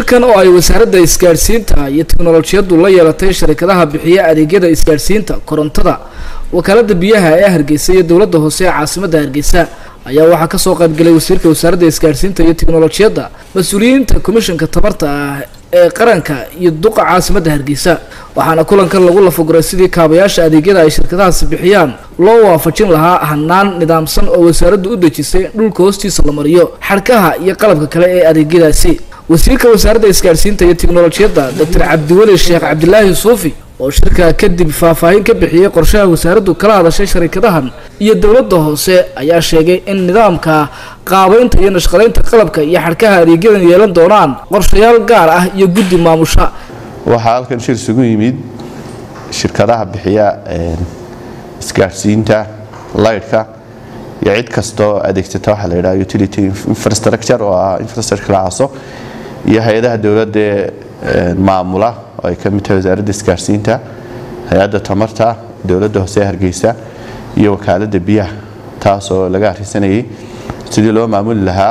shirkan oo ay wasaaradda isgaadhsiinta iyo teknolojiyaddu la yeelatay sharikadaha bixiya adeegyada isgaadhsiinta korontada wakaalada biyaha ee hargeysa iyo dowladda hoose ee caasimadda hargeysa ayaa waxaa kasoo qaybgalay wasiirka wasaaradda isgaadhsiinta iyo teknolojiyadda mas-uuliyiinta komishanka tabarta ah ee qaranka iyo duqa caasimadda hargeysa waxaana kulankan lagu lafaguray sidii kaabayaasha adeegyada ay shirkadahaasi bixiyaan loo waafajin lahaa hanaan nidaamsan oo wasaaraddu u dejisay in dhulka hoostiisa la mariyo xadhkaha iyo qalabka kale ee adeegyadaasi wasiirka wasaaradda isgaadhsiinta iyo teknolojiyadda doctor cabdiweli sheekh cabdilaahi suufi oo shirka kadib faahfaahin ka bixiyey qorshaha wasaaraddu kala hadashay sharikadahan iyo dowladda hoose ayaa sheegay in nidaamka qaabeynta iyo nashqadaynta qalabka iyo xadhkaha adeegyadan yeelan doonaan qorshayaal gaar ah iyo guddi maamusha waxaa halkan shir isugu yimid shirkadaha bixiya isgaadhsiinta laydhka iyo cid kastoo adeegsata waxaa la yidhaha utility infrastructure oo ah infrastructure caaso iyo hay-adaha dowladda ee maamula oo ay ka mid tahay wasaaradda isgaadhsiinta hay-adda tamarta dowladda hoose ee hargeysa iyo wakaaladda biyaha taas oo laga arrinsanayay sidii loo maamuli lahaa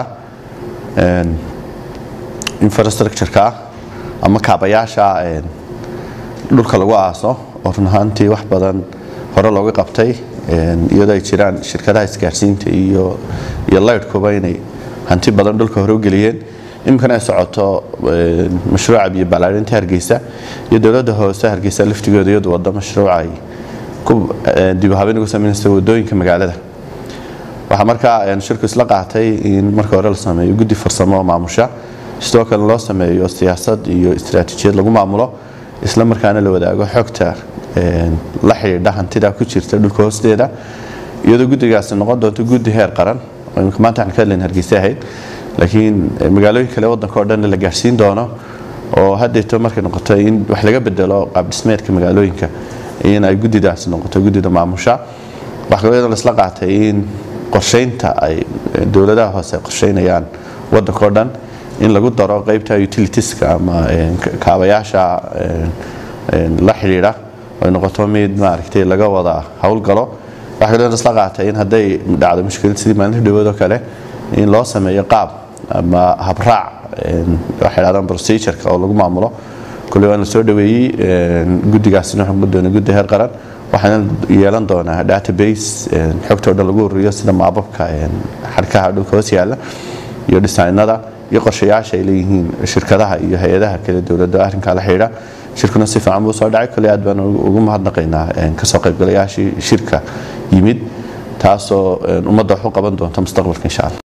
infrastructure-ka ama kaabayaasha dhulka lagu aaso oo run ahaantii wax badan hore looga qabtay iyadoo ay jiraan shirkadaha isgaadhsiinta iyo iyo laydhkuba inay hanti badan dhulka hore u geliyeen iminkana ay socoto mashruuca biyo ballaarinta hargeysa iyo dowladda hoose hargeysa laftigooda iyadu wada mashruuca ay dibuhabeen ugu sameynaysa wadooyinka magaalada waxaa markaa shirku isla qaatay in marka hore la sameeyo guddi farsamo oo maamusha sidoo kale loo sameeyo siyaasad iyo istaraatiijiyad lagu maamulo isla markaana la wadaago xogta la xidhiidha hantida ku jirta dhulka hoosteeda iyadoo guddigaasi noqon doonto guddi heer qaran imika maanta waxaan ka hadlayn hargeysa ahayd laakiin magaalooyin kale waddanka oo dhan la gaarsiin doono oo haddeeto markay noqoto in wax laga bedelo qaabdhismeedka magaalooyinka in ay guddidaasi noqoto guddida maamusha waxaa kaloo iyadoo laisla qaatay in qorsheynta ay dowladaha hoose qorsheynayaan waddanka oo dhan in lagu daro qeybta utilitieska ama kaabayaasha la xidhiidha ay noqoto mid maaragtay laga wada howlgalo waxaa kaloo laisla qaatay in hadday dhacdo mushkilad sidii maalinta dhawood oo kale in loo sameeyo qaab ama habraac waxay dhahdaan procedureka oo lagu maamulo kulli waan la soo dhaweeyey guddigaasina wuxuu noqon doona guddi heer qaran waxaana yeelan doonaa database xogta oo dhan lagu ururiyo sida maababka xadhkaha dhulka hoos yaalla iyo dhisaynada iyo qorshayaasha ay leeyihiin shirkadaha iyo hay-adaha kale dowladda arrinkaa la xidhiidha shirkuna si fiican buu soo dhacay kolley aad baan ugu mahadnaqaynaa kasoo qaybgalayaashii shirka yimid taasoo ummadda wax u qaban doonta mustaqbalka insha allah